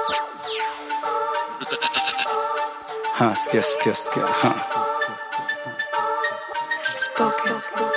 Ha, sikia, sikia, sikia. Ha. Spoken.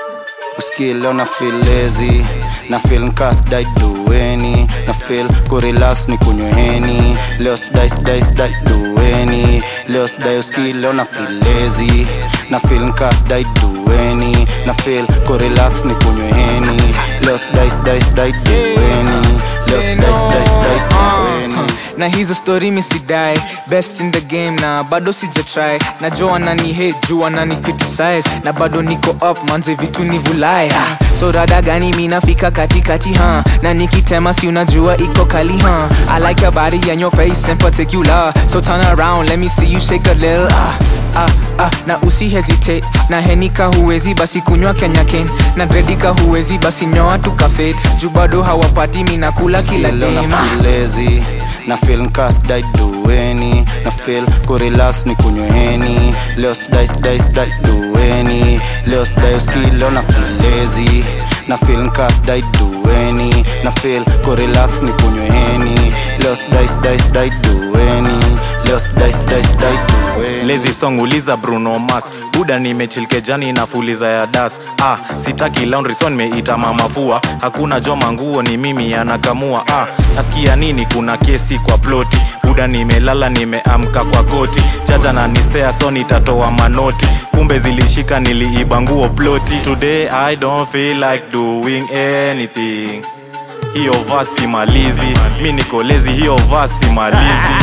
Usikie leo na feel lazy na feel nkas dai dueni na feel kurelax ni kunyweni leo sidai sidai sidai dueni leo sidai usikie leo na feel lazy na feel nkas dai dueni na feel kurelax ni kunyweni leo sidai sidai sidai dueni leo sidai sidai sidai dueni na hizo story misidai best in the game na bado sijatry najua nani hate juu nani criticize na bado niko up manze vitu ni vulai ha. so rada gani mi nafika katikati ha na nikitema si unajua iko kali ha i like your body and your face in particular so turn around let me see you shake a little ah. Ah, ah, na usi hesitate na henika huwezi basi kunywa kenya ken na dredika huwezi basi nyoa tukafed juu bado hawapati mi nakula kila Leo na dema feel lazy na feel nkas dai dueni na feel kurelax ni kunyweni leo sidai sidai sidai dueni leo sidai uski leo na feel lazy na feel nkas dai dueni na feel kurelax ni kunyweni leo sidai sidai sidai dueni leo sidai sidai sidai dueni Lazy song uliza Bruno Mars buda nimechilkejani na fuliza ya das ah, sitaki laundry so nimeita mamafua hakuna joma nguo ni mimi anakamua ah, nasikia nini kuna kesi kwa ploti buda nimelala nimeamka kwa koti jaja na nispea so nitatoa manoti kumbe zilishika niliiba nguo ploti today i don't feel like doing anything hiyo vasi malizi mi niko lezi hiyo vasi malizi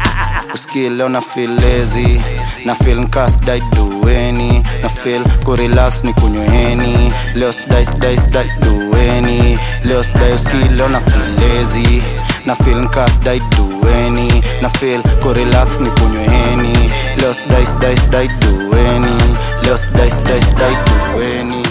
usikie leo na feel lazy na feel nkas dai dueni na feel kurelax ni kunyweni leo sidai sidai sidai dueni leo sidai usikie leo na feel lazy na feel nkas dai dueni na feel kurelax ni kunyweni leo sidai sidai sidai dueni leo sidai sidai sidai dueni